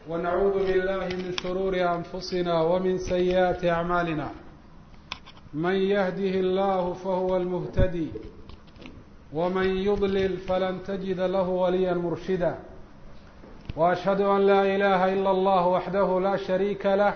ونعوذ بالله من شرور أنفسنا ومن سيئات أعمالنا من يهده الله فهو المهتدي ومن يضلل فلن تجد له وليا مرشدا وأشهد أن لا إله إلا الله وحده لا شريك له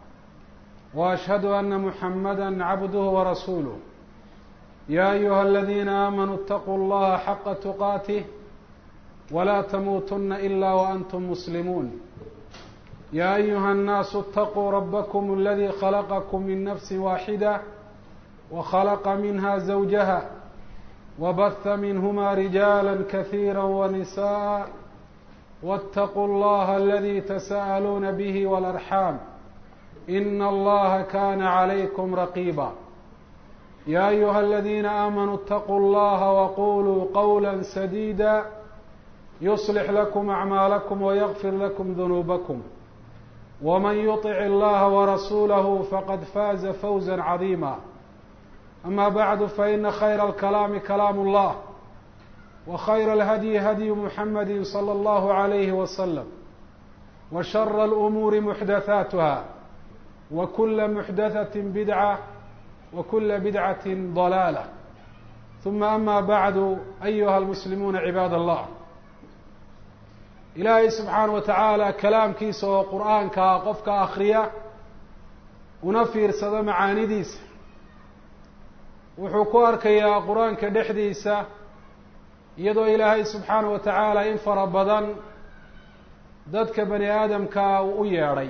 وأشهد أن محمدا عبده ورسوله يا أيها الذين آمنوا اتقوا الله حق تقاته ولا تموتن إلا وأنتم مسلمون يا أيها الناس اتقوا ربكم الذي خلقكم من نفس واحدة وخلق منها زوجها وبث منهما رجالا كثيرا ونساء واتقوا الله الذي تساءلون به والأرحام إن الله كان عليكم رقيبا يا أيها الذين آمنوا اتقوا الله وقولوا قولا سديدا يصلح لكم أعمالكم ويغفر لكم ذنوبكم ومن يطع الله ورسوله فقد فاز فوزا عظيما أما بعد فإن خير الكلام كلام الله وخير الهدي هدي محمد صلى الله عليه وسلم وشر الأمور محدثاتها وكل محدثة بدعة وكل بدعة ضلالة ثم أما بعد أيها المسلمون عباad الله ilaahay subxaana wa tacaala kalaamkiisa oo qur-aankaa qofka akriya una fiirsado macaanidiisa wuxuu ku arkayaa qur-aanka dhexdiisa iyadoo ilaahay subxaana wa tacaala in fara badan dadka bani aadamkaa uu u yeedhay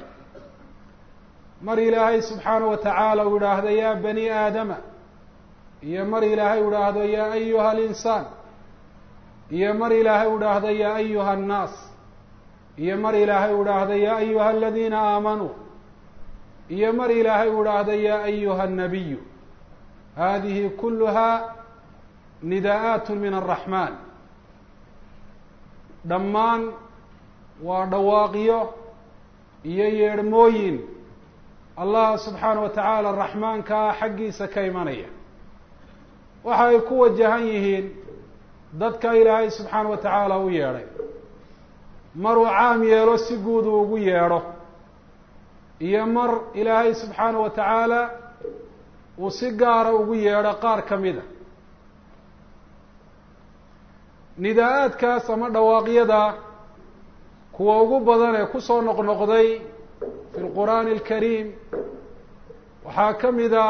mar ilaahay subxaana wa tacaala uu idhaahdo yaa bani aadama iyo mar ilaahay u idhaahdo yaa ayuha alinsaan iyo mar ilaahay u idhaahdo yaa ayuha annaas iyo mar ilaahay u idhaahdo yaa ayuha aladiina aamanuu iyo mar ilaahay u idhaahdo yaa ayuha annabiyu hadihi kuluha nidaa'aat min araxmaan dhammaan waa dhawaaqyo iyo yeedhmooyin allah subxaana wa tacaala raxmaankaa xaggiisa ka imanaya waxa ay ku wajahan yihiin dadka ilaahay subxaana wa tacaala u yeedhay maruu caam yeelo si guud uu ugu yeedho iyo mar ilaahay subxaana wa tacaala uu si gaara ugu yeedho qaar ka mida nidaa-aadkaas ama dhawaaqyada kuwa ugu badan ee kusoo noqnoqday fi lqur'aani alkariim waxaa ka mida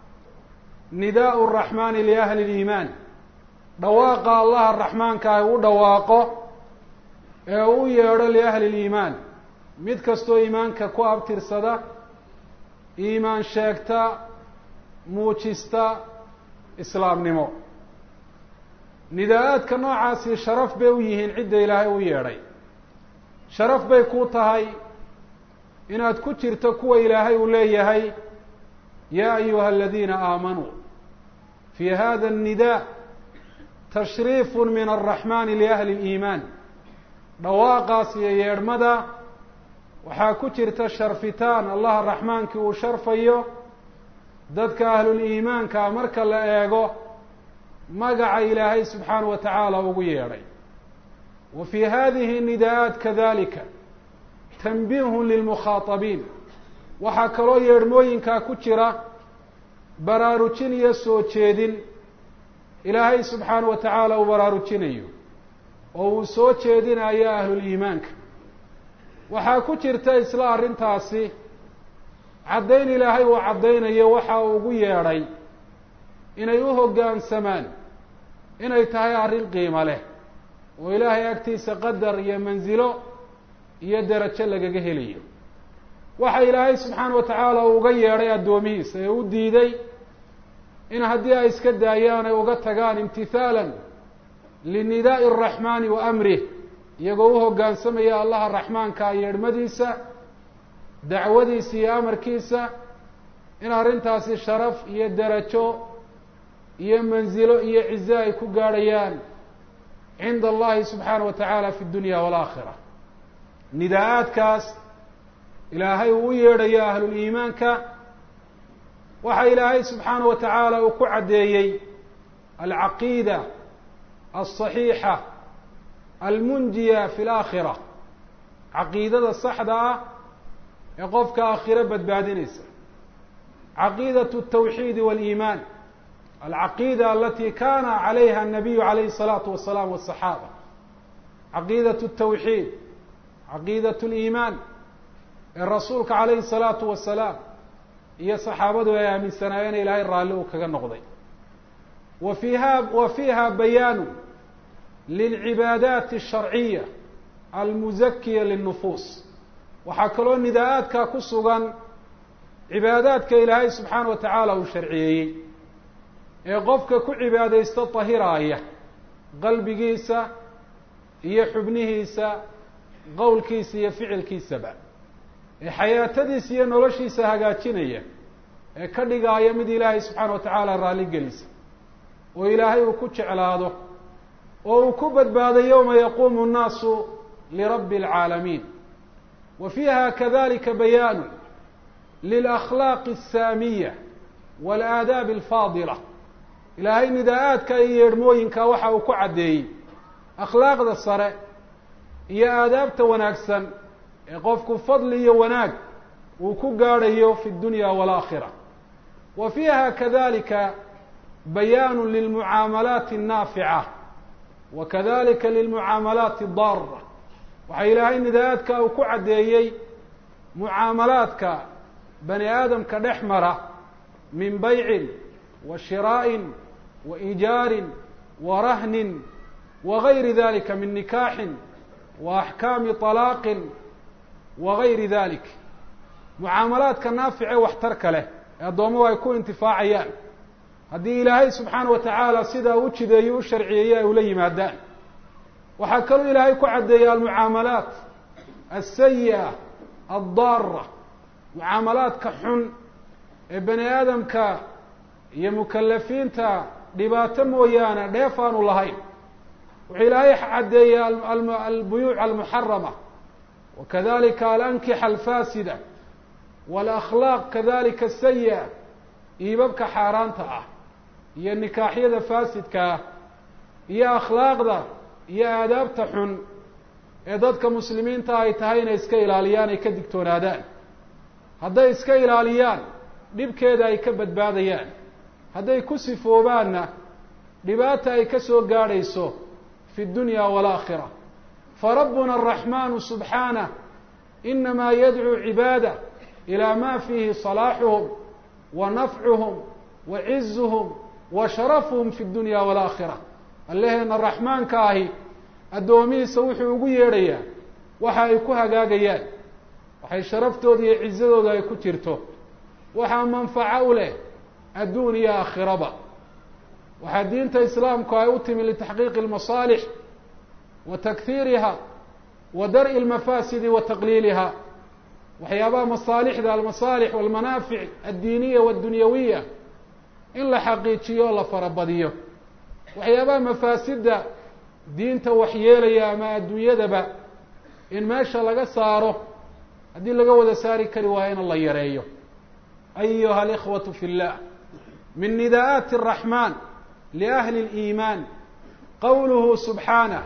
nidaau raxmaani liahli liimaan dhawaaqa allaha raxmaanka ah u dhawaaqo ee u yeedho liahli liimaan mid kastoo iimaanka ku abtirsada iimaan sheegta muujista islaamnimo nidaa-aadka noocaasi sharaf bay u yihiin cidda ilaahay u yeedhay sharaf bay ku tahay inaad ku jirto kuwa ilaahay uu leeyahay yaa ayuha aladiina aamanuu fi hada الnidaa tashriif min الraxmani liahli اliimaan dhawaaqaas iyo yeedhmada waxaa ku jirta sharfitaan allaha raxmaankii uu sharfayo dadka ahluliimaanka marka la eego magaca ilaahay subxaana wa tacaala ugu yeedhay wa fi hadihi nidaa-aat kadalika tanbiihun lilmukhaatabiin waxaa kaloo yeedhmooyinkaa ku jira baraarujin iyo soo jeedin ilaahay subxaana wa tacaala uu baraarujinayo oo uu soo jeedinayo ahluliimaanka waxaa ku jirta isla arrintaasi caddayn ilaahay uu caddaynayo waxa uu ugu yeedhay inay u hoggaansamaan inay tahay arrin qiimo leh oo ilaahay agtiisa qadar iyo mansilo iyo derajo lagaga helayo waxa ilaahay subxaana wa tacaala uu uga yeedhay addoomihiisa ee u diiday in haddii ay iska daayaan ay uga tagaan imtihaalan linidaa'i araxmaani wa amrih iyagoo u hoggaansamaya allaha raxmaanka yeedhmadiisa dacwadiisa iyo amarkiisa in arrintaasi sharaf iyo derajo iyo mansilo iyo cize ay ku gaadhayaan cinda allahi subxaana wa tacaala fi dunya waalaakhira nidaa-aadkaas ilaahay uu u yeedhayo ahluliimaanka waxa ilaahay subxaana wa tacaala uu ku caddeeyey alcaqiida alصaxiixa almunjiya fi laakhira caqiidada saxda ah ee qofka aakhiro badbaadinaysa caqiidaة التwxiid wاliimaan alcaqiida alati kana calayha الnabiyu calayhi الsalaatu wasalaam wالصaxaaba caqiidaة التwxiid caqiidaة اliimaan ee rasuulka calayhi الsalaatu wasalaam iyo saxaabadu ay aaminsanaayeen ilaahay raalli uu kaga noqday wa fiiha wa fiiha bayaanu lilcibaadaati الsharciya almuzakiya liلnufuus waxaa kaloo nidaa-aadka ku sugan cibaadaadka ilaahay subxaana wa tacaala uu sharciyeeyey ee qofka ku cibaadaysto tahiraaya qalbigiisa iyo xubnihiisa qowlkiisa iyo ficilkiisaba ee xayaatadiisa iyo noloshiisa hagaajinaya ee ka dhigaaya mid ilaahay subxaana wa tacaala raalli gelisa oo ilaahay uu ku jeclaado oo uu ku badbaado yowma yaquumu nnaasu lirabbi alcaalamiin wa fiiha kadalika bayaanu lilakhlaaqi asaamiya waalaadaabi alfaadila ilaahay nidaa-aadka iyo yeedhmooyinka waxa uu ku caddeeyey akhlaaqda sare iyo aadaabta wanaagsan ee qofku fadli iyo wanaag uu ku gaadhayo fi dunya waalaakhira wa fiiha kadalika bayaanu lilmucaamalaati annaafica wa kadalika lilmucaamalaati addaara waxaa ilaahay nidaa-aadka uu ku caddeeyey mucaamalaadka bani aadamka dhex mara min baycin wa shiraa'in wa ijaarin wa rahnin wa gayri dalika min nikaaxin wa axkaami طalaaqin wa gayri dalik mucaamalaadka naafice waxtarka leh ee addoommadu ay ku intifaacayaan haddii ilaahay subxaana wa tacaala sidaa u jideeyo u sharciyeeye ay ula yimaadaan waxaa kaloo ilaahay ku caddeeyay almucaamalaat alsayi'a addaara mucaamalaadka xun ee bani aadamka iyo mukalafiinta dhibaato mooyaane dheef aanu lahayn wuxuu ilaahay caddeeyey albuyuuc almuxarama wa kadalika alankixa alfaasida waalakhlaaq kadalika asayi'a iibabka xaaraanta ah iyo nikaaxyada faasidka ah iyo akhlaaqda iyo aadaabta xun ee dadka muslimiinta ay tahay inay iska ilaaliyaan ay ka digtoonaadaan hadday iska ilaaliyaan dhibkeeda ay ka badbaadayaan hadday ku sifoobaanna dhibaata ay ka soo gaadhayso fi dunya waalaakhira farabbuna araxmanu subxaanah inamaa yadcuu cibaada ilaa ma fiihi salaaxuhum wa nafcuhum wa cizuhum wa sharafuhum fi dunya waalaakhira allaheena raxmaanka ahi addoomihiisa wuxuu ugu yeedhayaa waxa ay ku hagaagayaan waxay sharaftooda iyo cizadooda ay ku jirto waxaa manfaco u leh adduun iyo aakhiraba waxaa diinta islaamku ay u timi litaxqiiqi almasaalix wa takhiiriha wa dar'i almafaasidi wa taqliiliha waxyaabaha masaalixda almasaalix walmanaafic addiiniya waddunyawiya in la xaqiijiyo o la farabadiyo waxyaabaha mafaasidda diinta waxyeelaya ama adduunyadaba in meesha laga saaro haddii laga wada saari kari waayo in la yareeyo ayuha alikhwatu fi llah min nidaa'aati araxmaan liahli اliimaan qowluhu subxaanah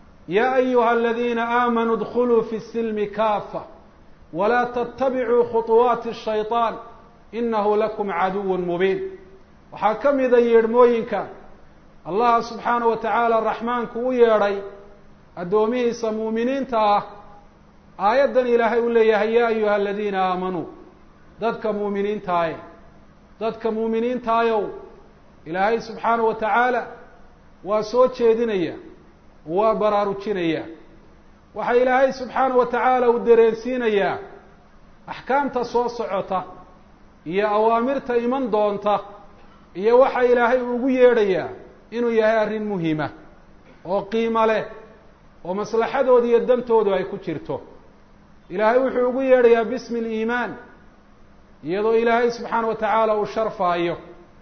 ya ayuha aladiina aamanuu dkuluu fi silmi kaafa walaa tattabicuu khuطuwaati الshayطaan inahu lakum caduw mubiin waxaa ka mida yeedhmooyinka allaha subxaana wa tacaala raxmaanku u yeedhay addoomihiisa muuminiinta ah aayaddan ilaahay u leeyahay ya ayuha aladiina aamanuu dadka muuminiintaaye dadka muuminiintaayow ilaahay subxaana wa tacaala waa soo jeedinaya waa baraarujinaya waxaa ilaahay subxaana wa tacaala uu dareensiinayaa axkaamta soo socota iyo awaamirta iman doonta iyo waxa ilaahay ugu yeedhayaa inuu yahay arrin muhima oo qiimo leh oo maslaxadooda iyo dantoodu ay ku jirto ilaahay wuxuu ugu yeedhayaa bismi aliimaan iyadoo ilaahay subxaana wa tacaala uu sharfaayo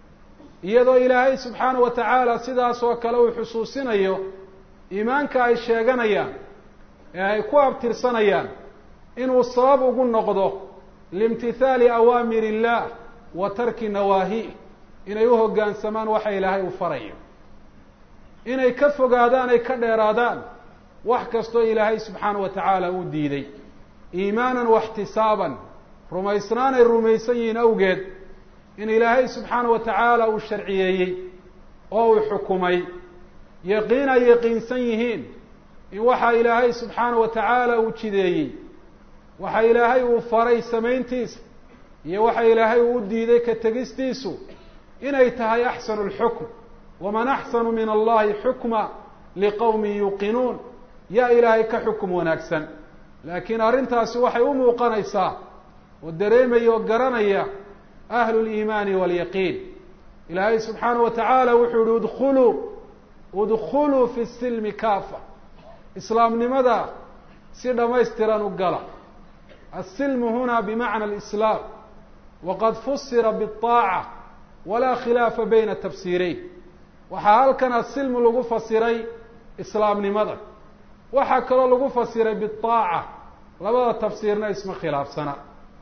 iyadoo ilaahay subxaana wa tacaala sidaas oo kale uu xusuusinayo iimaanka ay sheeganayaan ee ay ku abtirsanayaan inuu sabab ugu noqdo liimtithaali awaamir illah wa tarki nawaahi inay u hoggaansamaan waxa ilaahay uu farayo inay ka fogaadaan ay ka dheeraadaan wax kastoo ilaahay subxaanahu wa tacaala uu diiday iimaanan waxtisaaban rumaysnaanay rumaysan yihiin awgeed in ilaahay subxaanahu wa tacaala uu sharciyeeyey oo uu xukumay yaqiin ay yaqiinsan yihiin in waxa ilaahay subxaanahu wa tacaala uu jideeyey waxa ilaahay uu faray samayntiisa iyo waxa ilaahay uu u diiday ka tegistiisu inay tahay axsanu lxukm waman axsanu min allahi xukma liqowmin yuuqinuun yaa ilaahay ka xukum wanaagsan laakiin arrintaasi waxay u muuqanaysaa oo dareemaya oo garanaya ahlu liimaani waalyaqiin ilaahay subxaanahu wa tacaala wuxuu yihi udkhuluu udkhuluu fi silmi kaafa islaamnimada si dhammaystiran u gala asilmu huna bimacna alislaam waqad fusira biaaca walaa khilaafa bayna tafsiireyn waxaa halkan asilmu lagu fasiray islaamnimada waxaa kaloo lagu fasiray biaaca labada tafsiirna isma khilaafsana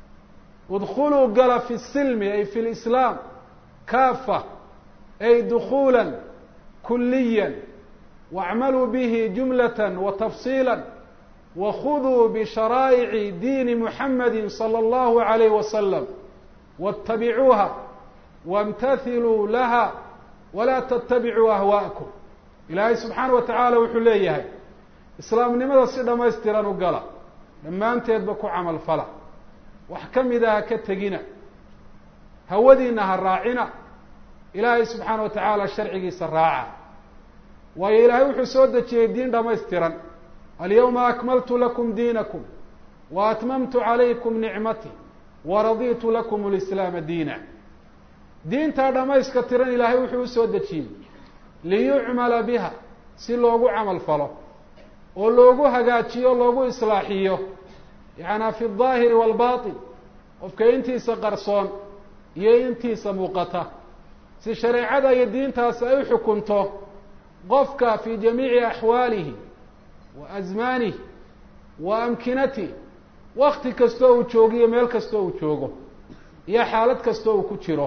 udkhuluu gala fi silmi ay fi lislaam kaafa ay dukhuula kuliya wacmaluu bihi jumlata wa tafsiila wakhuduu bisharaa'ici diini muxamadi salى allahu alayh wasalam waاtabicuuha wاmtathiluu laha walaa tatabicuu ahwaa'akum ilaahay subxaana wa tacaala wuxuu leeyahay islaamnimada si dhammaystiran u gala dhammaanteedba ku camal fala wax ka mida ha ka tegina hawadiina ha raacina ilaahay subxaana wa tacaala sharcigiisa raaca waayo ilaahay wuxuu soo dejiyey diin dhammaystiran alyawma akmaltu lakum diinakum wa atmamtu calaykum nicmatii waraditu lakum lislaama diina diintaa dhammayska tiran ilaahay wuxuu usoo dejiyey liyucmala biha si loogu camal falo oo loogu hagaajiyo loogu islaaxiyo yacanaa fi aldaahiri waalbatin qofka intiisa qarsoon iyo intiisa muuqata si shareecada iyo diintaasi ay u xukunto qofka fi jamiici axwaalihi wa asmaanihi wa amkinatihi wakti kastoo uu joogiyo meel kastoo uu joogo iyo xaalad kastoo uu ku jiro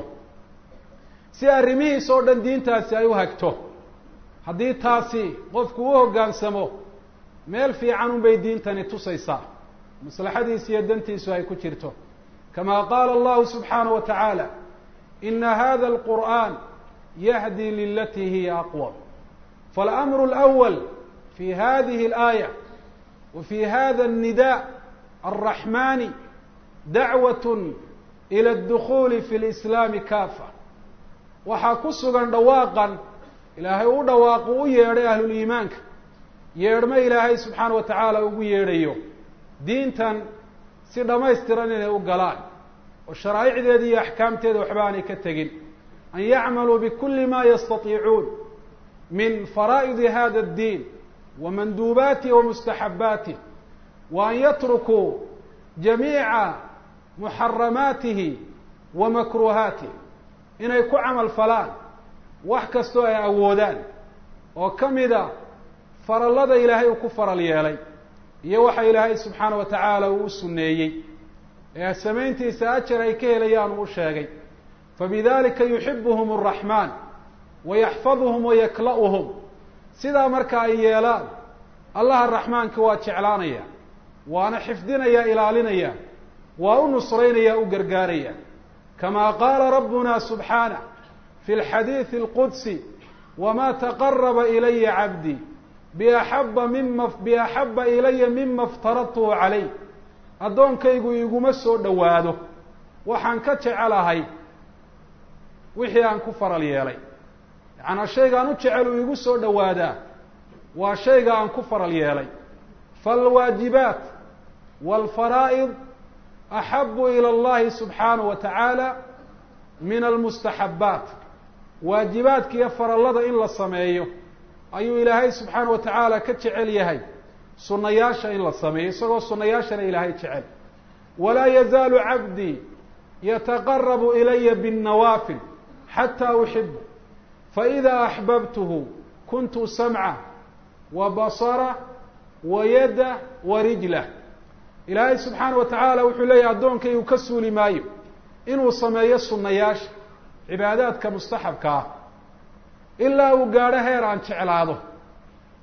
si arrimihiis oo dhan diintaasi ay u hagto haddii taasi qofku u hoggaansamo meel fiican unbay diintani tusaysaa maslaxadiisa iyo dantiisu ay ku jirto kama qaala allahu subxaanaه wa tacaala ina hada alqur'an yahdi lilatii hiya aqwam faاlamru اlأwal fi hadihi اlaaya wa fi hada الnida alraxmani dacwaة ilى اdukuli fi اlislaami kafa waxaa ku sugan dhawaaqan ilaahay u dhawaaqu u yeedhay ahluliimaanka yeedhmo ilaahay subxaana wa tacaala ugu yeedhayo diintan si dhammaystiran inay u galaan oo sharaa'icdeeda iyo axkaamteeda waxba aanay ka tegin an yacmaluu bikuli ma yastatiicuun min faraa'idi hada addiin wa manduubaatih wa mustaxabbaatih wa an yatrukuu jamiica muxaramaatihi wa makruuhaatih inay ku camal falaan wax kastoo ay awoodaan oo ka mida farallada ilaahay uu ku faral yeelay iyo waxa ilaahay subxaana wa tacaala uu u sunneeyey ee samayntiisa ajar ay ka helayaan uu u sheegay fabidalika yuxibuhum araxmaan wayaxfaduhum wayakla'uhum sidaa marka ay yeelaan allaha raxmaanka waa jeclaanaya waana xifdinaya ilaalinaya waa u nusraynaya u gargaaraya kama qaala rabbuna subxaanah fi lxadiidi alqudsi wama taqaraba ilaya cabdii biaxaba mima biaxaba ilaya mima iftaradtuhu calayh addoonkaygu iguma soo dhowaado waxaan ka jecelahay wixii aan ku faral yeelay yacanaa shaygaan u jecel uu igu soo dhowaadaa waa shayga aan ku faral yeelay faalwaajibaat waalfaraa'id axabu ila allahi subxaanahu wa tacaala min almustaxabbaat waajibaadka iyo farallada in la sameeyo ayuu ilaahay subxaana wa tacaala ka jecel yahay sunnayaasha in la sameeyo isagoo sunnayaashana ilaahay jecel walaa yazaalu cabdii yataqarabu ilaya binnawaafil xataa uxibu faإida axbabtuhu kuntu samca wa basara wa yada wa rijlah ilaahay subxaana wa tacaala wuxuu leeyahy addoonkaygu ka suuli maayo inuu sameeyo sunnayaasha cibaadaadka mustaxabka ah ilaa uu gaadho heer aan jeclaado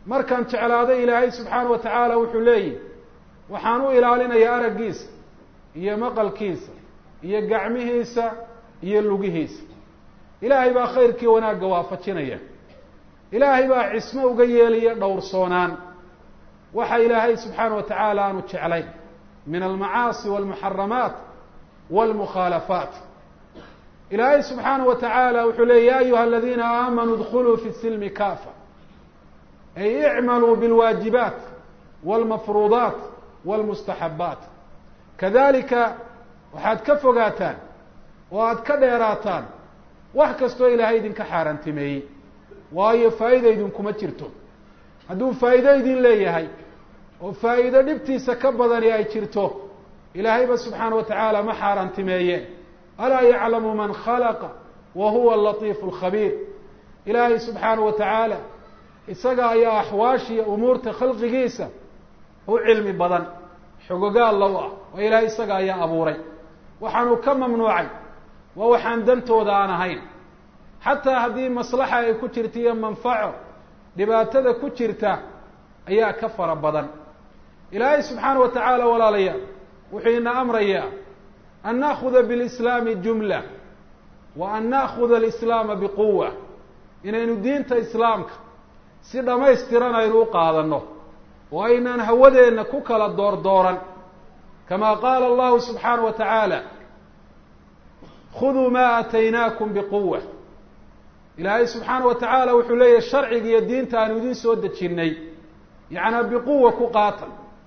markaan jeclaado ilaahay subxaana wa tacaala wuxuu leeyihi waxaan u ilaalinayaa araggiisa iyo maqalkiisa iyo gacmihiisa iyo lugihiisa ilaahay baa khayrkii wanaagga waafajinaya ilaahay baa cismo uga yeelaya dhowrsoonaan waxa ilaahay subxaana wa tacaala aanu jeclayn min almacaasi walmuxaramaat walmukhaalafaat ilaahay subxaana wa tacaala wuxuu leey ya ayuha aladiina aamanuu dkuluu fi silmi kafa ay icmaluu bilwaajibaat walmafruudaat walmustaxabaat kadalika waxaad ka fogaataan oo aad ka dheeraataan wax kastoo ilaahay idinka xaaraantimeeyey waayo faa'iida idinkuma jirto hadduu faa'iido idin leeyahay oo faa'iido dhibtiisa ka badani ay jirto ilaahayba subxaana wa tacaala ma xaaraantimeeyeen alaa yaclamu man khalaqa wa huwa alatiifu alkhabiir ilaahay subxaana wa tacaala isaga ayaa axwaashiya umuurta khalqigiisa u cilmi badan xogogaal low ah oo ilaahay isaga ayaa abuuray waxaanu ka mamnuucay waa waxaan dantooda aan ahayn xataa haddii maslaxa ay ku jirta iyo manfaco dhibaatada ku jirta ayaa ka fara badan ilaahay subxaana wa tacaala walaalayaal wuxuu ina amrayaa an naakuda bilislaami jumla wa an naakuda alislaama biquwa inaynu diinta islaamka si dhammaystiran aynu u qaadano oo aynaan hawadeenna ku kala doordooran kama qaala allahu subxaana wa tacaala khuduu ma aataynaakum biquwa ilaahay subxaana wa tacaala wuxuu leeyahy sharciga iyo diinta aanu idin soo dejinnay yacnaa biquwa ku qaata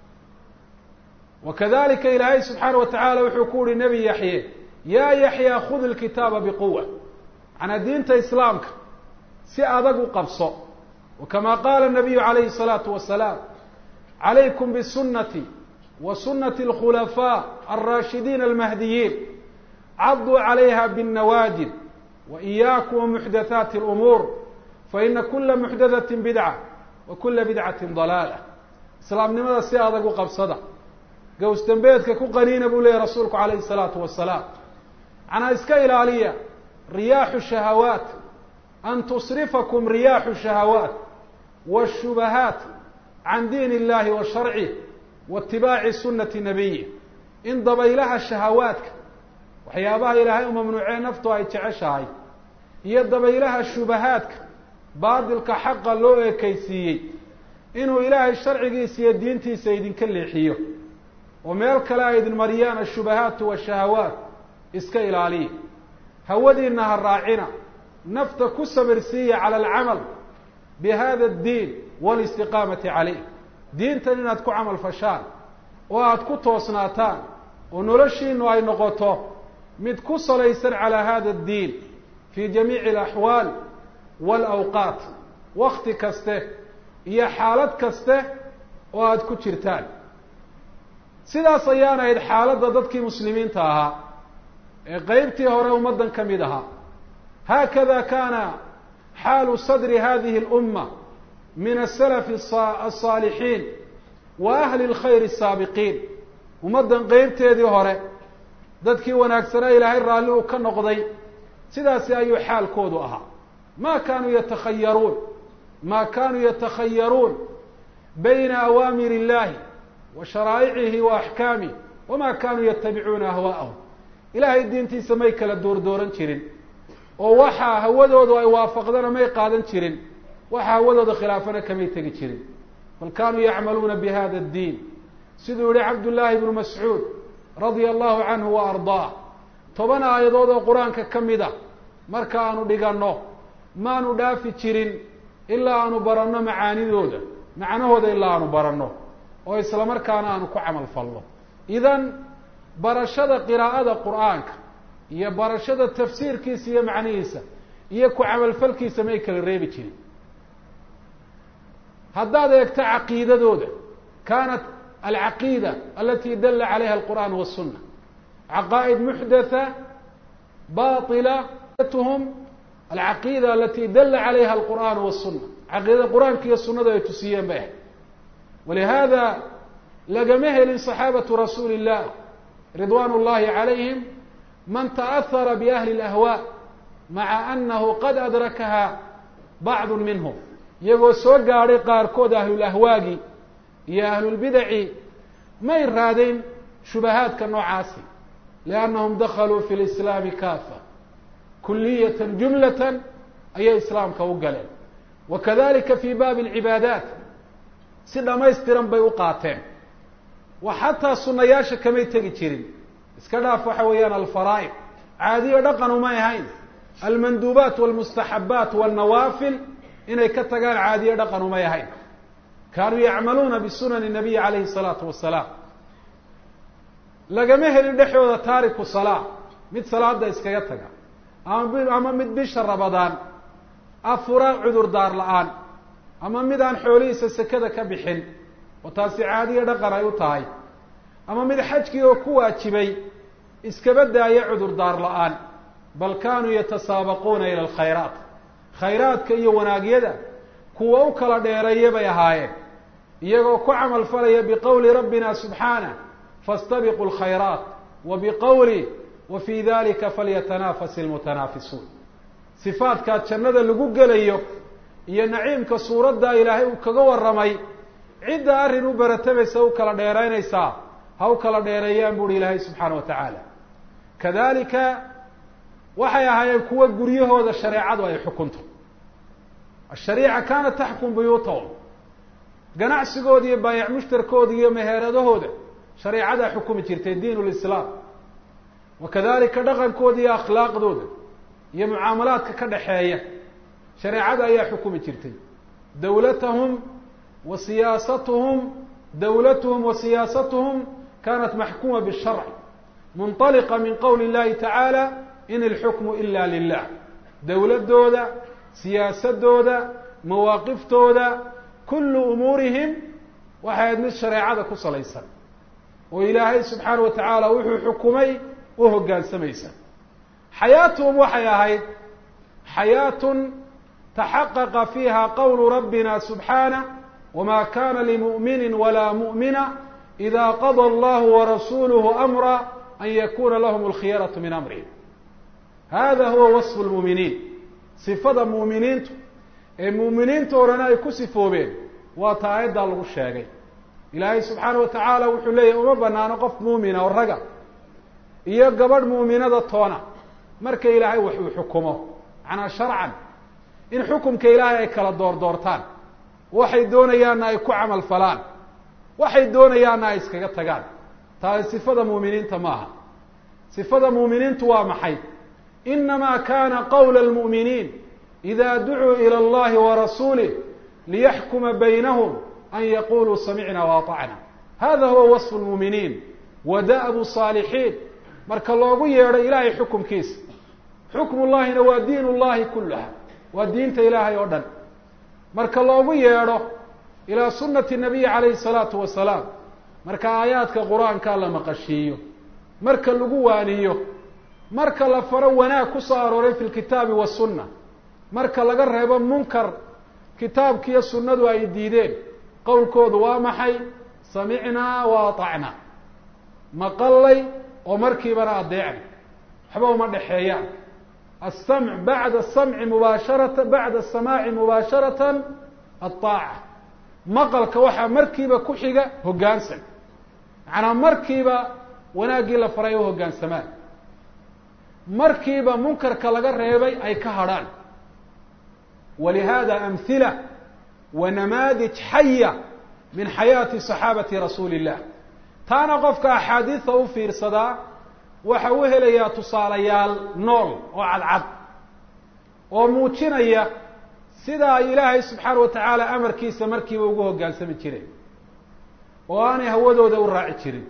wa kadalika ilaahay subxaana wa tacaala wuxuu ku uhi nebi yaxye yaa yaxya khud ilkitaaba biquwa macnaa diinta islaamka si adag u qabso wa kama qaala nabiyu calayhi الsalaatu wasalaam calaykum bisunati wa sunati اlkhulafaa alraashidiina almahdiyiin caduu calayha bالnawaajid wa iyaakum wamuxdathaati اlumuur faina kula muxdathatin bidca wa kula bidcati dalaala islaamnimada si adag u qabsada gows dembeedka ku qaniina buu leeyahy rasuulku calayhi الsalaatu wasalaam macnaa iska ilaaliya riyaaxu shahawaat an tusrifakum riyaaxu shahawaat wاshubahaat can diin illahi wa sharcih wa itibaaci sunati nabiyi in dabaylaha shahawaadka waxyaabaha ilaahay u mamnuucee naftu ay jeceshahay iyo dabaylaha shubahaadka baadilka xaqa loo ekeysiiyey inuu ilaahay sharcigiisa iyo diintiisa idinka leexiyo oo meel kale ay idin mariyaan ashubahaatu washahawaat iska ilaaliya hawadiina ha raacina nafta ku sabirsiiya cala alcamal bi hada addiin walistiqaamati caleyh diintan inaad ku camal fashaan oo aada ku toosnaataan oo noloshiinu ay noqoto mid ku salaysan calaa hada addiin fii jamiici alaxwaal waalawqaat wakti kaste iyo xaalad kaste oo aada ku jirtaan sidaas ayaan ahayd xaaladda dadkii muslimiinta ahaa ee qeybtii hore ummaddan ka mid ahaa haakada kaana xaalu sadri hadihi اlumma min asalafi alsaalixiin wa ahli اlkhayr الsaabiqiin ummaddan qeybteedii hore dadkii wanaagsanaa ilaahay raalli uu ka noqday sidaasi ayuu xaalkoodu ahaa ma kaanuu yatakhayaruun ma kaanuu yatakhayaruun bayna awaamir illahi wa sharaa'icihi wa axkaamih wama kaanuu yatabicuuna ahwaa'ahum ilaahay diintiisa may kala doordooran jirin oo waxaa hawadoodu ay waafaqdana may qaadan jirin waxa hawadooda khilaafana kamay tegi jirin bal kaanuu yacmaluuna bi hada addiin siduu yihi cabdullaahi bnu mascuud radia allahu canhu wa ardaah toban aayadood oo qur-aanka ka mid a marka aanu dhiganno maanu dhaafi jirin ilaa aanu baranno macaanidooda macnahooda ilaa aanu baranno oo isla markaana aanu ku camal falno idan barashada qiraa'ada qur-aanka iyo barashada tafsiirkiisa iyo macnihiisa iyo ku camalfalkiisa may kala reebi jirin haddaad eegto caqiidadooda kaanat alcaqiida alati dala calayha alqur'aan waالsuna caqaa'id muxdatha baطila hm alcaqiida alati dala calayha alqur'aan waالsuna caqiidada qur-aanka iyo sunadu ay tusiyeen bay ahayd walihada lagama helin صaxaabatu rasuuli الlah ridwan اllahi calayhim man taأhara biahli اlahwaa maca anahu qad adrakaha bacdu minhum iyagoo soo gaadhay qaarkood ahlul ahwaagi iyo ahlulbidaci may raadin shubahaadka noocaasi liannahum dakhaluu fi lislaami kaafa kuliyatan jumlatan ayay islaamka u galeen wa kadalika fi baabi alcibaadaat si dhamaystiran bay u qaateen wa xataa sunayaasha kamay tegi jirin iska dhaaf waxa weeyaan alfaraa'id caadiyo dhaqan umay ahayn almanduubaat walmustaxabaat walnawaafil inay ka tagaan caadiyo dhaqan umay ahayn kaanuu yacmaluuna bisunani nabiyi calayhi salaatu wasalaam lagama helin dhexdooda taariku salaa mid salaada iskaga taga ama ama mid bisha rabadaan afura cudurdaar la-aan ama mid aan xoolihiisa sekada ka bixin oo taasi caadiyo dhaqan ay u tahay ama mid xajkii oo ku waajibay iskaba daaya cudurdaar la-aan bal kaanuu yatasaabaquuna ila alkhayraat khayraadka iyo wanaagyada kuwa u kala dheereeya bay ahaayeen iyagoo ku camal falaya biqowli rabbina subxaanah faاstabiquu اlkhayraat wa biqowli wa fii dalika falyatanafas ilmutanaafisuun sifaadkaa jannada lagu gelayo iyo naciimka suuraddaa ilaahay uu kaga warramay cidda arrin u baratamaysa u kala dheeraynaysaa ha u kala dheereeyaan buuhi ilaahay subxaana wa tacaala kadalika waxay ahaayeen kuwa guryahooda shareecadu ay xukunto ashariica kaanat taxkum buyuutahum ganacsigooda iyo baayac mushtarkooda iyo meheeradahooda shareecadaa xukumi jirtay diin lislaam wa kadalika dhaqankooda iyo akhlaaqdooda iyo mucaamalaadka ka dhaxeeya shareecada ayaa xukumi jirtay dawlatahum wa siyaasatuhum dawlatuhum wa siyaasatuhum kanat maxkuma bisharc munطaliqa min qowli اllahi tacaala in ilxukmu ila lilah dowladooda siyaasadooda mawaaqiftooda kullu umuurihim waxay ahayd mid shareecada ku salaysan oo ilaahay subxaana wa tacaala wuxuu xukumay u hoggaansamaysa xayaatuhum waxay ahayd xayaatun taxaqaqa fiiha qowlu rabbina subxaanah wma kana limu'mini walaa mu'mina ida qada allahu warasuluhu amra an yakuna lahm alkhiyaratu min amrihim hada huwa wasfu lmuuminiin sifada muuminiintu ee muuminiinta orana ay ku sifoobeen waa ta aayaddaa lagu sheegay ilaahay subxaana wa tacaala wuxuu leeyahy uma banaano qof muumina oo raga iyo gabadh muuminada toona marka ilaahay wax uu xukumo macnaa sharcan in xukumka ilaahay ay kala doordoortaan waxay doonayaanna ay ku camal falaan waxay doonayaanna ay iskaga tagaan taasi sifada muuminiinta maaha sifada muuminiintu waa maxay inama kana qawla almu'miniin ida ducuu ila allahi warasuulih liyaxkuma baynahum an yaquluu samicna waatacna hada huwa wasfu lmuuminiin wa da'bu saalixiin marka loogu yeedho ilaahay xukumkiisa xukmu llahina waa diin llahi kulaha waa diinta ilaahay oo dhan marka loogu yeedho ilaa sunati nabiyi calayhi salaatu wasalaam marka aayaadka qur-aanka la maqashiiyo marka lagu waaniyo marka la faro wanaag ku soo arooray fi lkitaabi wasunna marka laga reebo munkar kitaabkiiyo sunnadu ay diideen qowlkoodu waa maxay samicnaa wa atacnaa maqallay oo markiibana adeecna waxba uma dhexeeyaan asamc bacda asamci mubaasharata bacda asamaaci mubaasharatan aaaca maqalka waxaa markiiba ku xiga hoggaansan macnaa markiiba wanaaggii la faray u hoggaansamaan markiiba munkarka laga reebay ay ka hadrhaan walihada amhila wa namaadij xaya min xayaati صaxaabati rasuuli الlah taana qofka axaadiida u fiirsadaa waxa u helayaa tusaalayaal nool oo cadcad oo muujinaya sida ay ilaahay subxaana wa tacaala amarkiisa markiiba ugu hoggaansami jireen oo aanay hawadooda u raaci jirin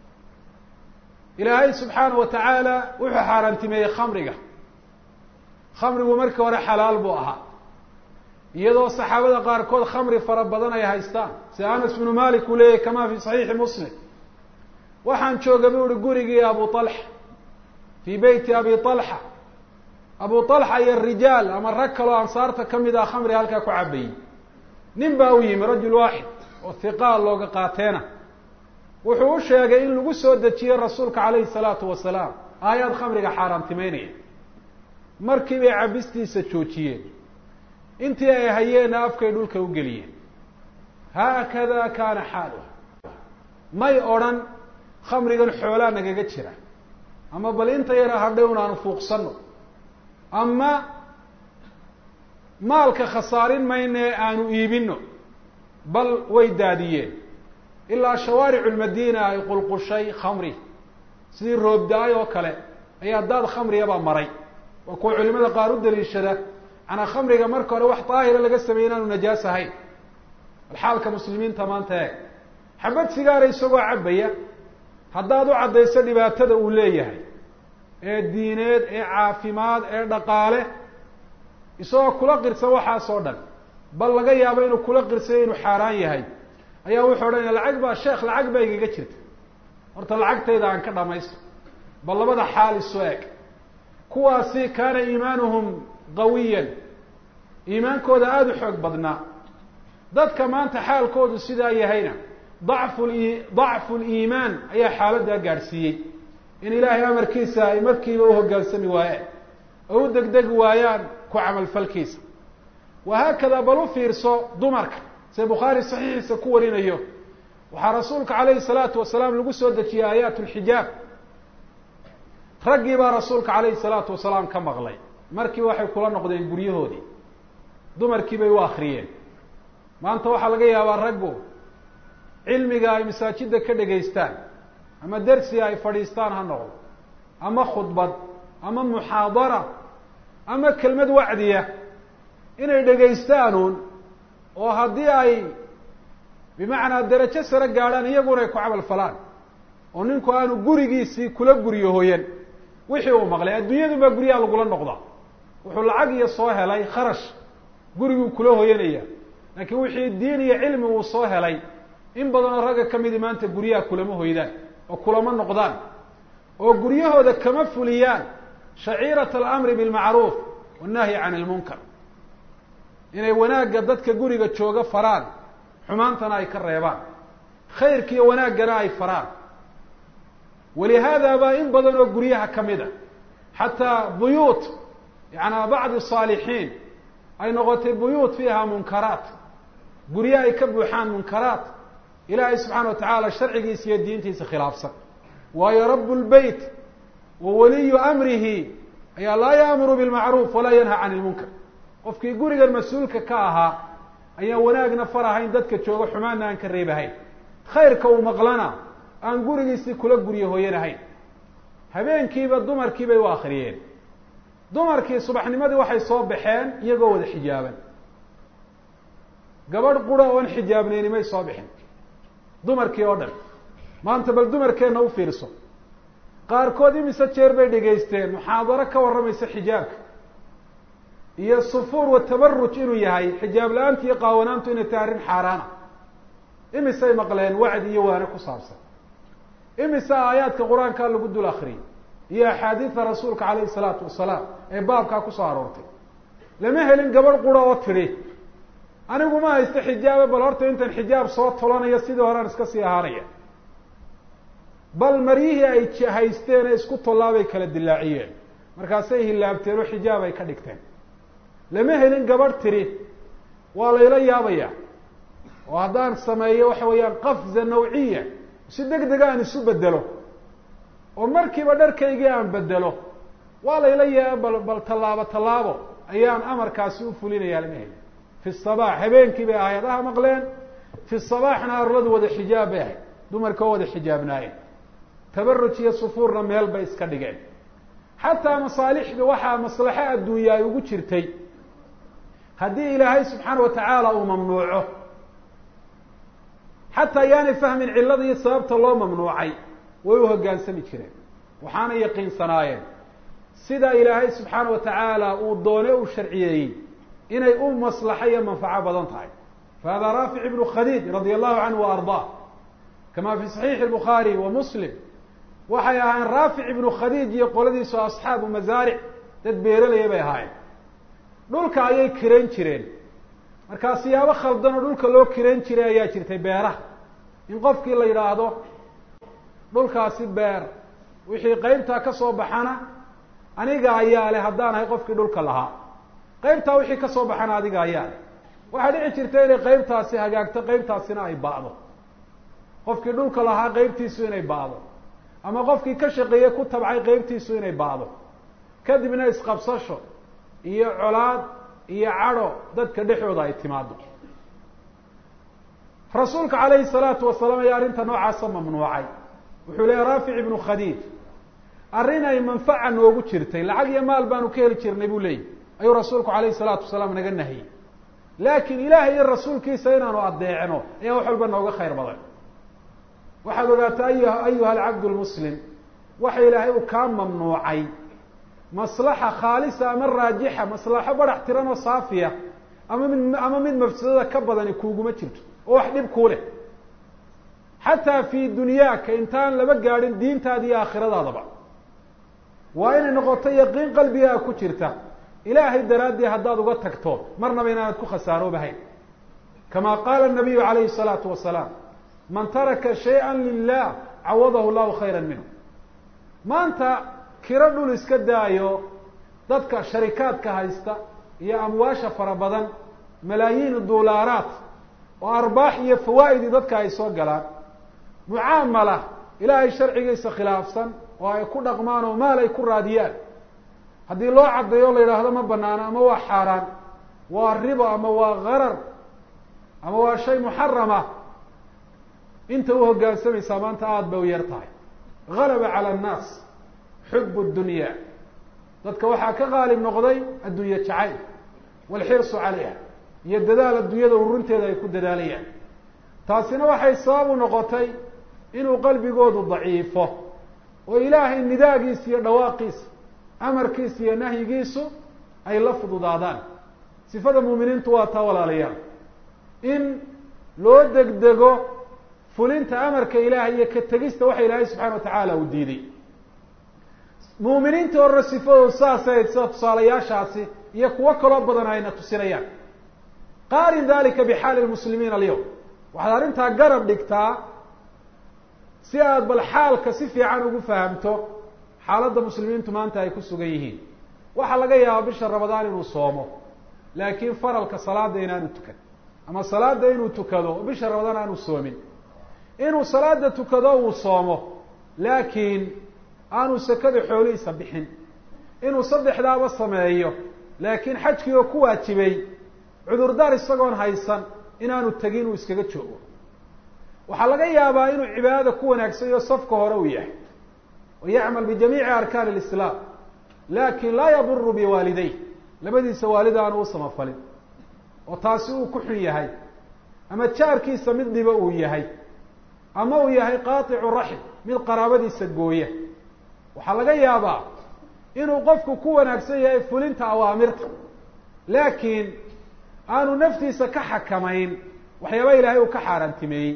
ilaahay subxaana wa tacaala wuxuu xaaraantimeeyey khamriga khamrigu markii hore xalaal buu ahaa iyadoo saxaabada qaarkood khamri fara badan ay haystaan sida anas bnu malik uu leeyahy kama fi saxiixi muslim waxaan jooga bu uhi gurigii abu طalxa fii beyti abi طalxa abu طalxa iyo rijaal ama rag kaloo ansaarta kamid ah khamri halkaa ku cabayey nin baa u yimi rajul waaxid oo hiqaal looga qaateena wuxuu u sheegay in lagu soo dejiyey rasuulka calayhi salaatu wasalaam aayaad khamriga xaaraantimeynaya markii bay cabistiisa joojiyeen intii ay hayeenna afkay dhulka u geliyeen haakada kaana xaaluha may odrhan khamrigan xoolaa nagaga jira ama bal inta yara hadhay un aanu fuuqsano ama maalka khasaarin mayna ee aanu iibino bal way daadiyeen ilaa shawaaricu lmadiina ay qulqushay khamri sidii roobda-ay oo kale ayaa daad khamriyabaa maray waa kuwa culimada qaar u daliishada manaa khamriga marka hore wax daahira laga sameeyey inaanu najaas ahayn bal xaalka muslimiinta maanta eeg xabad sigaara isagoo cabaya haddaad u caddayso dhibaatada uu leeyahay ee diineed ee caafimaad ee dhaqaale isagoo kula qirsan waxaasoo dhan bal laga yaabo inuu kula qirsayo inuu xaaraan yahay ayaa wuxuu odhanaya lacag baa sheekh lacag baa igaga jirta horta lacagtayda aan ka dhamaysto bal labada xaal isu eg kuwaasi kaana iimaanuhum qawiyan iimaankooda aada u xoog badnaa dadka maanta xaalkoodu sidaa yahayna dacfu dacfu liimaan ayaa xaaladdaa gaadhsiiyey in ilaahay amarkiisa ay markiiba u hoggaansami waayeen oo u degdegi waayaan ku camalfalkiisa wahaakada bal u fiirso dumarka se bukhaari saxiixiisa ku warinayo waxaa rasuulka calayhi salaatu wasalaam lagu soo dejiyey aayaat lxijaab raggii baa rasuulka calayhi salaatu wasalaam ka maqlay markii waxay kula noqdeen guryahoodii dumarkii bay u akriyeen maanta waxaa laga yaabaa raggu cilmiga ay masaajidda ka dhegaystaan ama dersiga ay fadhiistaan ha noqdo ama khudbad ama muxaadara ama kelmad wacdiya inay dhegaystaanuun oo haddii ay bimacnaa derajo sare gaadhaan iyaguna ay ku camal falaan oo ninku aanu gurigiisii kula guryo hoyan wixii uu maqlay adduunyadu baa guryaha lagula noqdaa wuxuu lacag iyo soo helay kharash guriguu kula hoyanaya laakiin wixii diin iyo cilmi uu soo helay in badanoo ragga ka midi maanta guryaha kulama hoydaan oo kulama noqdaan oo guryahooda kama fuliyaan shaciirat alamri bilmacruuf wannahyi can ilmunkar inay wanaagga dadka guriga jooga faraan xumaantana ay ka reebaan khayrka iyo wanaaggana ay faraan walihaada baa in badan oo guryaha ka mid a xataa buyuut yaana bacdi saalixiin ay noqotay buyuut fiiha munkaraat gurye ay ka buuxaan munkaraat ilaahay subxaana wa tacaala sharcigiisa iyo diintiisa khilaafsan waayo rabu lbeyt wa waliyu amrihi ayaa laa yaamuru bilmacruuf walaa yanha can ilmunkar qofkii gurigan mas-uulka ka ahaa ayaan wanaagna farahayn dadka jooga xumaanna aan ka reebahayn khayrka uu maqlana aan gurigiisii kula guryo hooyanahayn habeenkiiba dumarkii bay u akriyeen dumarkii subaxnimadii waxay soo baxeen iyagoo wada xijaaban gabadh qura oon xijaabnayni may soo bixin dumarkii oo dhan maanta bal dumarkeenna u fiirso qaarkood imise jeer bay dhegaysteen muxaadaro ka warramaysa xijaabka iyo sufuur wa tabaruj inuu yahay xijaab la-aantu iyo qaawanaantu inay tahay arrin xaaraana imisay maqleen wacdi iyo waane ku saabsan imise aayaadka qur-aankaa lagu dul akriyay iyo axaadiida rasuulka calayhi salaatu wasalaam ee baabkaa kusoo aroortay lama helin gabadh qura oo tidhi anigu ma haysto xijaabe bal horta intan xijaab soo tolanayo sidii horean iska sii ahaanaya bal maryihii ay haysteen ee isku tollaabay kala dilaaciyeen markaasay hilaabteen oo xijaab ay ka dhigteen lama helin gabadh tidhi waa layla yaabaya oo haddaan sameeyo waxa weeyaan qafza nawciya si deg dega aan isu bedelo oo markiiba dharkaygii aan bedelo waa layla yaa bal bal tallaabo tallaabo ayaan amarkaasi u fulinaya lama helin fi sabaax habeenkii bay aayadaha maqleen fi sabaaxna arladu wada xijaab bay ahayd dumarka oo wada xijaabnaayeen tabaruj iyo sufuurna meel bay iska dhigeen xataa masaalixda waxaa maslaxo adduunya ay ugu jirtay haddii ilaahay subxaana wa tacaala uu mamnuuco xataa yaanay fahmin cillada iyo sababta loo mamnuucay way u hoggaansami jireen waxaana yaqiinsanaayeen sida ilaahay subxaana wa tacaala uu doone u sharciyeeyey inay u maslaxo iyo manfaco badan tahay fahada raafic ibnu khadiij radia allahu canhu wa ardaa kama fi saxiixi bukhaari wa muslim waxay ahaayeen raafic ibnu khadiij iyo qoladiisu asxaabu masaaric dad beeralaya bay ahaayeen dhulka ayay kirayn jireen markaa siyaabo khaldan oo dhulka loo kirayn jiray ayaa jirtay beeraha in qofkii la yidhaahdo dhulkaasi beer wixii qeybtaa ka soo baxana aniga ayaa leh haddaan ahay qofkii dhulka lahaa qaybtaa wixii ka soo baxana adiga ayaa waxaa dhici jirta inay qaybtaasi hagaagto qaybtaasina ay ba'do qofkii dhulka lahaa qaybtiisu inay ba'do ama qofkii ka shaqeeyey ku tabcay qaybtiisu inay ba'do kadibna isqabsasho iyo colaad iyo cadho dadka dhexooda ay timaado rasuulka calayhi salaatu wasalaam ayaa arrinta noocaasa mamnuucay wuxuu leeya raafic ibnu khadiij arrin ay manfaca noogu jirtay lacag iyo maal baanu ka heli jirnay buu leeyahy ayuu rasuulku calayhi salaatu wasalaam naga nahiyey laakiin ilaahay iyo rasuulkiisa inaanu adeecno ayaa wax walba nooga khayr badan waxaad ogaataa ay ayuha alcabd lmuslim waxa ilaahay uu kaa mamnuucay maslaxa khaalisa ama raajixa maslaxo barax tiran oo saafiya ama mid ama mid mafsadada ka badani kuuguma jirto oo wax dhib kuu leh xataa fi dunyaaka intaan laba gaadhin diintaada iyo aakhiradaadaba waa inay noqoto yaqiin qalbigaa ku jirta ilaahay daraaddii haddaad uga tagto marnaba inaanad ku khasaaroobahayn kama qaala nabiyu calayhi salaatu wasalaam man taraka shayئa lilah cawadahu llahu khayra minhu maanta kiro dhul iska daayo dadka sharikaadka haysta iyo amwaasha fara badan malaayiin dulaaraat oo arbaax iyo fawaa'idi dadka ay soo galaan mucaamala ilaahay sharcigiisa khilaafsan oo ay ku dhaqmaan oo maal ay ku raadiyaan haddii loo caddeeyo o la yidhaahdo ma banaano ama waa xaaraan waa ribo ama waa garar ama waa shay muxarama inta u hoggaansamaysaa maanta aada bay u yar tahay galaba cala annaas xub dunya dadka waxaa ka qaalib noqday adduunye jacayl waalxirsu calayha iyo dadaal adduunyada ururinteeda ay ku dadaalayaan taasina waxay sabab u noqotay inuu qalbigoodu daciifo oo ilaahay nidaagiisa iyo dhawaaqiisa amarkiisa iyo nahyigiisu ay la fududaadaan sifada muuminiintu waa taa walaalayaal in loo degdego fulinta amarka ilaahay iyo ka tegista waxa ilaahay subxana wa tacaala uu diiday muuminiinta horre sifadoodu saasay sida tusaalayaashaasi iyo kuwo kaloo badan ayna tusinayaan qaarin dalika bixaali lmuslimiina alyawm waxaad arrintaa garab dhigtaa si aad bal xaalka si fiican ugu fahamto xaaladda muslimiintu maanta ay ku sugan yihiin waxaa laga yaabaa bisha ramadaan inuu soomo laakiin faralka salaada inaanu tukan ama salaada inuu tukado oo bisha ramadaan aanu soomin inuu salaada tukado uu soomo laakiin aanu sakada xoolihiisa bixin inuu saddexdaaba sameeyo laakiin xajkii oo ku waajibay cudurdaar isagoon haysan inaanu tegin uu iskaga joogo waxaa laga yaabaa inuu cibaadada ku wanaagsan iyo safka hore uu yahay oo yacmal bijamiici arkaan alislaam laakin laa yaduru biwaalidey labadiisa waalid aanu u samafalin oo taasi uu ku xun yahay ama jaarkiisa mid dhiba uu yahay ama uu yahay qaaticu raxm mid qaraabadiisa gooya waxaa laga yaabaa inuu qofku ku wanaagsan yahay fulinta awaamirta laakiin aanu naftiisa ka xakamayn waxyaaba ilaahay uu ka xaaraantimeeyey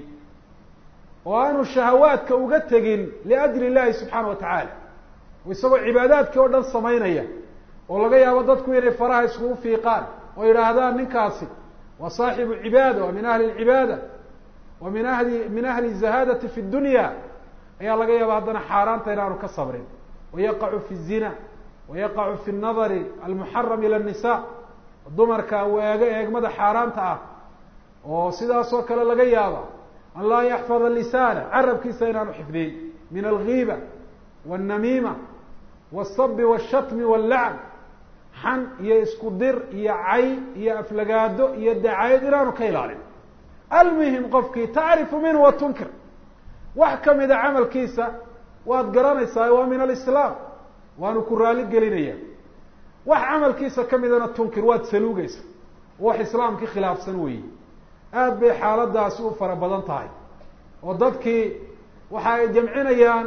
oo aanu shahawaadka uga tegin liajli illahi subxaana wa tacaala oo isagoo cibaadaadkii oo dhan samaynaya oo laga yaabo dadku inay faraha iskugu fiiqaan oo yidhaahdaan ninkaasi waa saaxibu cibaada waa min ahli lcibaada wa min ahli min ahli zahaadati fi dunya ayaa laga yaaba haddana xaaraanta inaanu ka sabrin wayaqacu fi zina wayaqacu fi nadari almuxaram ila nisa dumarka uu eego eegmada xaaraanta ah oo sidaasoo kale laga yaaba an laa yaxfada lisaana carabkiisa inaanu xifdiyin min algiiba wاnnamiima wالsabi wالshatmi wاllacn xan iyo isku dir iyo cay iyo aflagaado iyo dacayad inaanu ka ilaalin almuhim qofkii tacrifu minhu wa tunkir wax kamida camalkiisa waad garanaysaa waa min alislaam waanu ku raali gelinaya wax camalkiisa kamidana tunkir waad saluugaysa wax islaamkii khilaafsan weeye aada bay xaaladaasi u fara badan tahay oo dadkii waxa ay jamcinayaan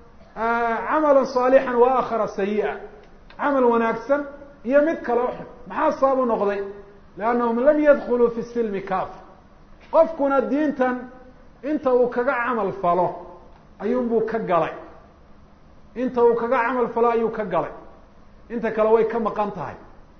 camalan saalixan wa aakhara sayi-a camal wanaagsan iyo mid kale o xun maxaa sabab u noqday liannahum lam yadkuluu fi silmi kaafa qofkuna diintan inta uu kaga camal falo ayuunbuu ka galay inta uu kaga camal falo ayuu ka galay inta kale way ka maqan tahay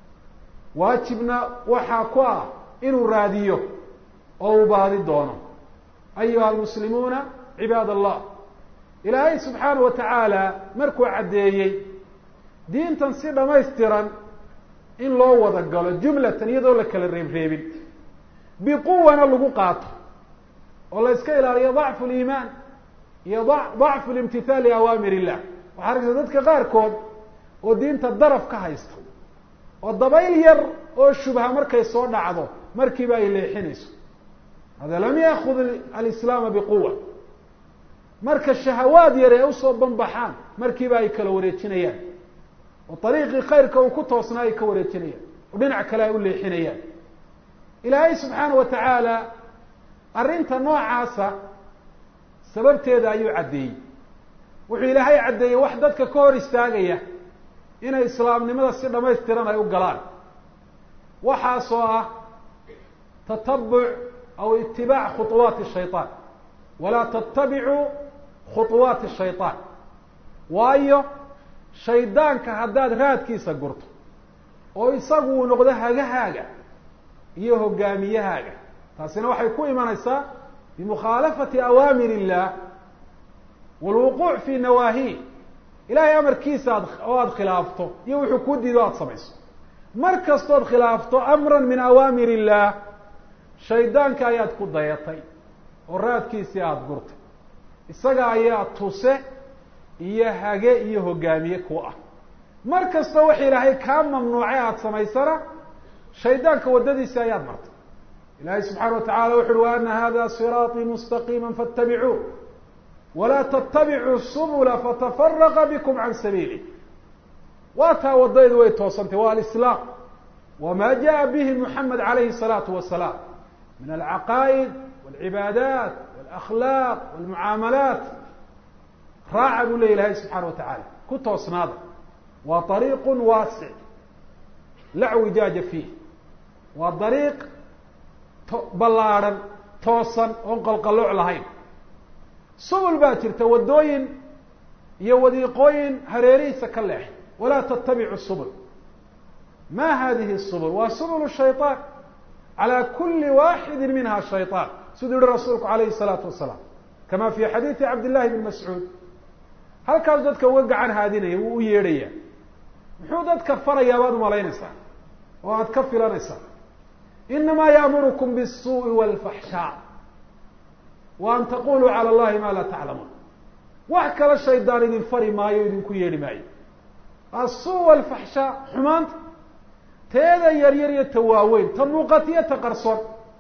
waajibna waxaa ku ah inuu raadiyo oo uu baadi doono ayuha almuslimuuna cibaad allah ilaahay subxaana wa tacaala markuu caddeeyey diintan si dhamaystiran in loo wada galo jumlatan iyadoo la kala reebreebin biquwana lagu qaato oo la iska ilaaliyo dacfu liimaan iyo dacfu limtithaali awaamir illah waxaa arkaysa dadka qaarkood oo diinta daraf ka haysta oo dabayl yar oo shubha markay soo dhacdo markiiba ay leexinayso hada lam yaakud alislaama biquwa marka shahawaad yar ee usoo banbaxaan markiiba ay kala wareejinayaan oo ariiqii khayrka uu ku toosnaa ay ka wareejinayaan oo dhinac kale ay u leexinayaan ilaahay subxaana wa tacaala arrinta noocaasa sababteeda ayuu caddeeyey wuxuu ilaahay caddeeyey wax dadka ka hor istaagaya inay islaamnimada si dhamaystiran ay u galaan waxaasoo ah tatabuc aw itibaac khuطuwaati shayطaan walaa tattabicuu khuطuwaati shayطaan waayo shaydaanka haddaad raadkiisa gurto oo isagu uu noqdo hagahaaga iyo hogaamiyahaaga taasina waxay ku imanaysaa bimukhaalafati awaamir illah walwuquuc fi nawaahi ilahay amarkiisa ad oo aada khilaafto iyo wuxuu kuu diido o aada samayso mar kastood khilaafto amran min awaamir illah shaydaanka ayaad ku dayatay oo raadkiisii aada gurtay isaga ayaa tuse iyo hage iyo hogaamiye ku ah mar kastoo wax ilaahay kaa mamnuucay aada samaysana shaydaanka waddadiisi ayaad martay ilahay subxaana wa tacala wuxu uhi wa ana hada siraaطii mustaqiima faاtabicuuh walaa ttabicuu subula fatafaraqa bikum can sabiili waa taa wadaydu way toosantay waa alislaam wama jaءa bihi muxamed alayhi الsalaatu wasalaam min alcaqaa'id wاlcibaadaat wاlakhlaaq wاlmucaamalaat raaca buu ley ilahay subxaana wa tacaala ku toosnaada waa طariiq waasic la wijaaja fiih waa dariiq ballaadhan toosan oon qalqalooc lahayn subul baa jirta waddooyin iyo wadiiqooyin hareerihiisa ka leexay walaa tattabicu subul ma hadihi subul waa subul shayطaan calى kuli waxidi minha shayطaan siduu yihi rasuulku alayhi الsalaatu wasalaam kama fi xadiidi cabd llahi bn mascuud halkaas dadka uga gacan haadinaya wuu u yeedhaya muxuu dadka farayaa baad umalaynaysaa oo aada ka filanaysaa inama yaamurukum bالsuءi wاlfaxshaa wa an taquluu calى اllahi ma laa taclamuun wax kale shaydaan idin fari maayo o idinku yeedhi maayo asu wاlfaxshaa xumaanta teeda yaryar iyo ta waaweyn ta muuqatiyo ta qarsoon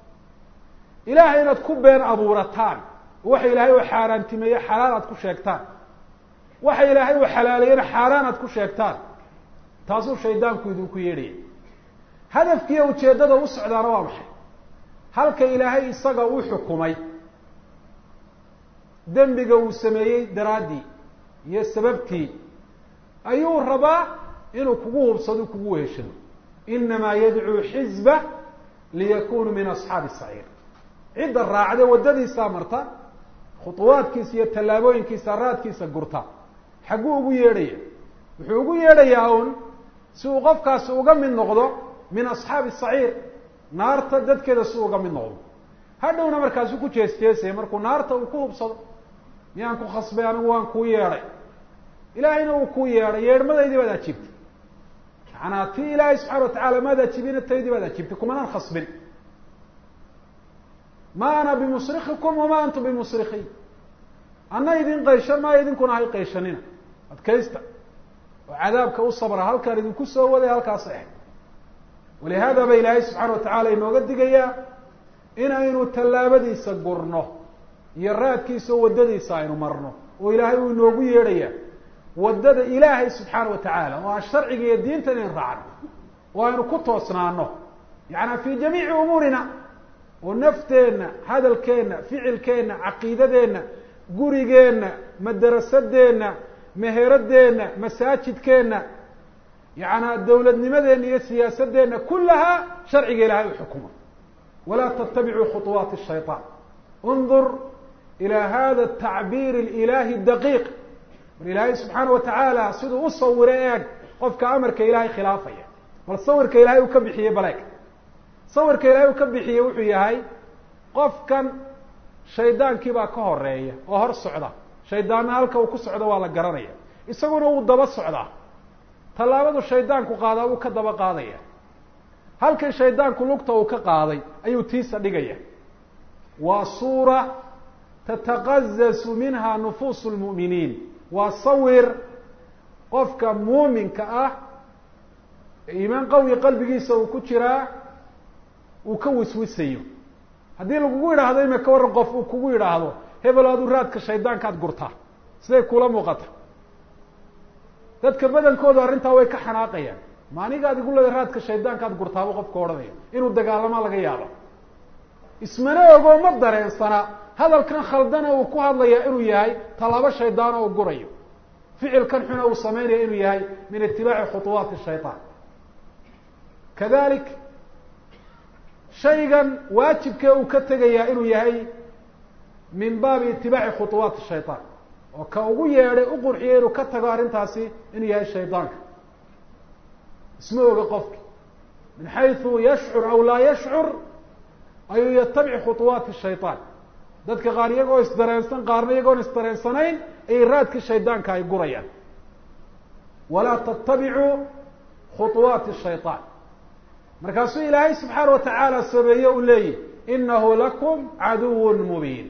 ilahay inaad ku been abuurataan waxa ilaahay u xaaraantimeeye xalaal aad ku sheegtaan waxa ilaahay uu xalaaleeyena xaaraan aad ku sheegtaan taasuu shaydaanku idinku yeedhaya hadafkiiyo ujeeddada u socdaana waa maxay halka ilaahay isaga u xukumay dembiga uu sameeyey daraaddii iyo sababtii ayuu rabaa inuu kugu hubsado kugu weheshado inamaa yadcuu xizba liyakunuu min asxaabi saciir cidda raacde waddadiisaa marta khuطuwaadkiisa iyo tallaabooyinkiisa raadkiisa gurta xagguu ugu yeedhaya wuxuu ugu yeedhayaa un si uu qofkaasi uga mid noqdo min asxaabi saciir naarta dadkeeda si uga mid noqdo hadhowna markaasu ku jees jeesaya markuu naarta uu ku hubsado miyaan ku khasbay anigu waan kuu yeedhay ilaahayna uu kuu yeedhay yeedhmadaydii baad ajiibtay macanaa tii ilaahay subxana wa tacala maad ajibina taydii baad ajibtay kumanaan khasbin ma ana bimusrikikum wama antum bimusrikiin ana idin qayshan maayo idinkuna hay qayshanina adkaysta oo cadaabka u sabra halkaan idinku soo waday halkaas ahayd walihada ba ilaahay subxaana wa tacala inooga digayaa inaynu tallaabadiisa gurno iyo raadkiisa oo waddadiisa aynu marno oo ilaahay uu inoogu yeedhaya waddada ilaahay subxaana wa tacaala oo aan sharciga iyo diinta inayn raacno oo aynu ku toosnaano yaعnaa fi jamiici umuurina oo nafteenna hadalkeenna ficilkeenna caqiidadeenna gurigeenna madarasadeenna meheradeenna masaajidkeenna yaعnaa dawladnimadeenna iyo siyaasadeenna kulahaa sharciga ilahay u xukuma walaa ttabicuu khuطuwaati الshayطaan انdur ilى hada الtacbiir اlإilaahi daqiiq mar ilaahay subxaana wa tacaala siduu u sawiro eeg qofka amarka ilaahay khilaafaya bal sawirka ilahay uu ka bixiyey baleeg sawirka ilaahay uu ka bixiyey wuxuu yahay qofkan shaydaankii baa ka horeeya oo hor socda shaydaanna halka uu ku socdo waa la garanaya isaguna wuu daba socdaa tallaabadu shaydaanku qaadaa wuu ka daba qaadaya halkan shaydaanku lugta uu ka qaaday ayuu tiisa dhigaya waa suura tataqazasu minha nufuusu lmu'miniin waa sawir qofka muuminka ah iimaan qawi qalbigiisa uu ku jiraa uu ka wiswisayo haddii lagugu yidhaahdo ima ka warran qof uu kugu yidhaahdo hebel adu raadka shaydaankaad gurtaa siday kula muuqata dadka badankoodu arrintaa way ka xanaaqayaan ma anigaad igu leeda raadka shaydaankaad gurtaaba qofka odhanaya inuu dagaalamaa laga yaabo ismana ogoo ma dareensana hadalkan khaldana uu ku hadlaya inuu yahay tallaabo shaydaano uu gurayo ficilkan xuna uu sameynaya inuu yahay min itibaaci khuطuwaati shayطaan kadalik shaygan waajibkee uu ka tegayaa inuu yahay min baabi itibaaci khuطuwaati shayطaan oo ka ugu yeedhay u qurxiyay inuu ka tago arrintaasi inuu yahay shaydaanka isma oga qofki min xayثu yashcur aw laa yashcur ayuu yatabic khuطuwaati shayطaan dadka qaar iyagoo isdareensan qaarna iyagoon isdareensanayn ayay raadkii shaydaanka ay gurayaan walaa tattabicuu khuطuwaati shayطaan markaasuu ilaahay subxaana wa tacaala sameeye u leeyihi inahu lakum caduw mubiin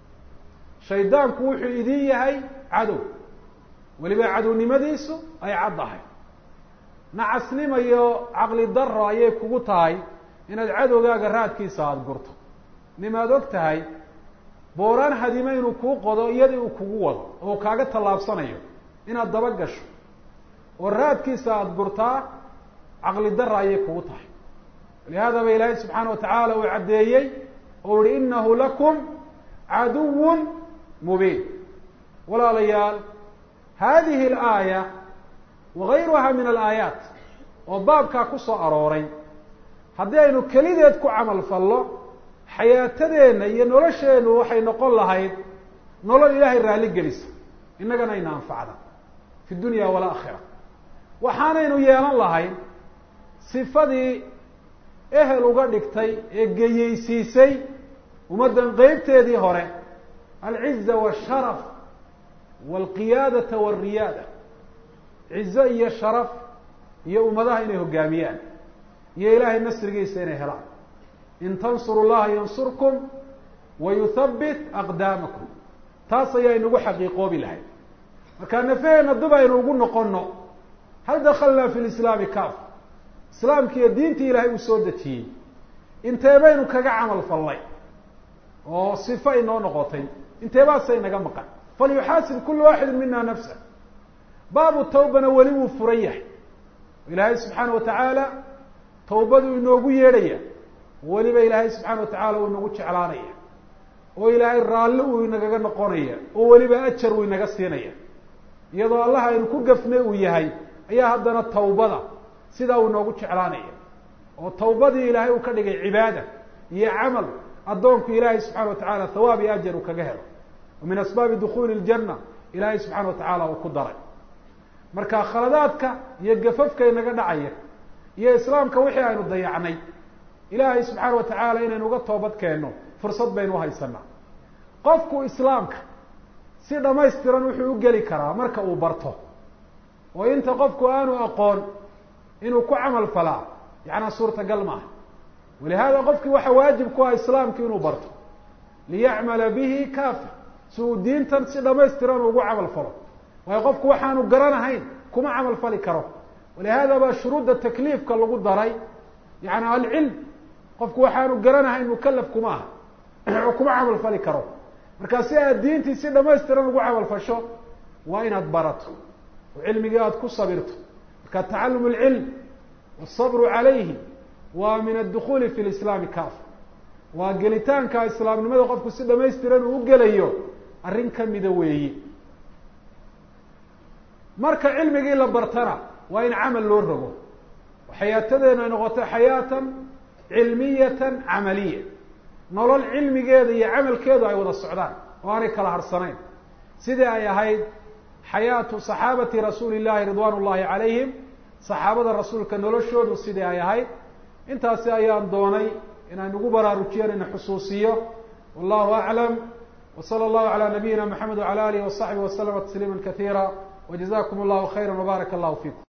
shaydaanku wuxuu idin yahay cadow weliba cadownimadiisu ay caddahay nacasnimo iyo caqli daro ayay kugu tahay inaad cadowgaaga raadkiisa aada gurto nimaad og tahay booraan hadime inuu kuu qodo iyadii uu kugu wado oo kaaga tallaabsanayo inaad daba gasho oo raadkiisa aada gurtaa caqli dara ayay kugu tahay lihaada ba ilaahay subxaana wa tacaala uu caddeeyey oo ihi inahu lakum caduwun mubiin walaalayaal hadihi alaaya wagayruha min alaayaat oo baabkaa ku soo arooray haddii aynu kelideed ku camal fallo xayaatadeenna iyo nolosheennu waxay noqon lahayd nolol ilaahay raalli gelisa innagana ayna anfacda fi dunya walaakhira waxaanaynu yeelan lahayn sifadii ehel uga dhigtay ee geyeysiisay ummaddan qeybteedii hore alciza washaraf walqiyaadata walriyaada cizo iyo sharaf iyo ummadaha inay hoggaamiyaan iyo ilaahay nasrigiisa inay helaan in tansuru llaha yansurkum wa yuthabbit aqdaamakum taas ayaa inagu xaqiiqoobi lahayd markaa nafaheenna dib aynu ugu noqono hal dakalnaa fi lislaami kaaf islaamki iyo diintii ilaahay uu soo dejiyey intee baynu kaga camal fallay oo sifo inoo noqotay inteebaasa inaga maqan falyuxaasib kulu waaxidin mina nafsa baabu tawbana weli wuu furan yahay ilaahay subxaana wa tacaala tawbaduu inoogu yeedhaya weliba ilaahay subxaana wa tacaala uu inagu jeclaanaya oo ilaahay raalli uu inagaga noqonaya oo weliba ajar uu inaga siinaya iyadoo allah aynu ku gafnay uu yahay ayaa haddana tawbada sidaa uu inoogu jeclaanaya oo tawbadii ilaahay uu ka dhigay cibaada iyo camal addoonku ilaahay subxana wa tacaala thawaab iyo ajar uu kaga helo wa min asbaabi dukhuuli ljanna ilaahay subxana wa tacaala uu ku daray marka khaladaadka iyo gafafka inaga dhacaya iyo islaamka wixii aynu dayacnay ilaahay subxaana wa tacaala inaynu uga toobad keenno fursad baynu uhaysanaa qofku islaamka si dhamaystiran wuxuu u geli karaa marka uu barto oo inta qofku aanu aqoon inuu ku camal falaa yacnaa suurtagal maaha walihaada qofkii waxa waajib ku ah islaamki inuu barto liyacmala bihi kaafi si uu diintan si dhamaystiran ugu camal falo waayo qofku waxaanu garanahayn kuma camal fali karo walihada baa shuruudda takliifka lagu daray yani alcilm qofku waxaanu garanahayn mukalaf kuma aha oo kuma camal fali karo markaa si aad diintii si dhamaystiran ugu camal fasho waa inaad barato oo cilmigii aada ku sabirto marka tacalum alcilm wasabru calayhi waa min addukuli fi lislaami kaafa waa gelitaanka islaamnimada qofku si dhamaystiran uu u gelayo arrin kamida weeyi marka cilmigii la bartana waa in camal loo rogo oo xayaatadeena ay noqoto xayaatan cilmiyatan camaliya nolol cilmigeeda iyo camalkeedu ay wada socdaan oo aanay kala harsanayn sidii ay ahayd xayaatu saxaabati rasuuli llahi ridwan ullahi calayhim saxaabada rasuulka noloshoodu sidii ay ahayd intaasi ayaan doonay inaan ugu baraarujiyeen ina xusuusiyo wallahu aclam w salى اllahu alى nabiyina mxamed wعalى alihi وصaxbihi وslma تsliima kaثيirا وجزاكم الله خيرا وبارك الله فيكم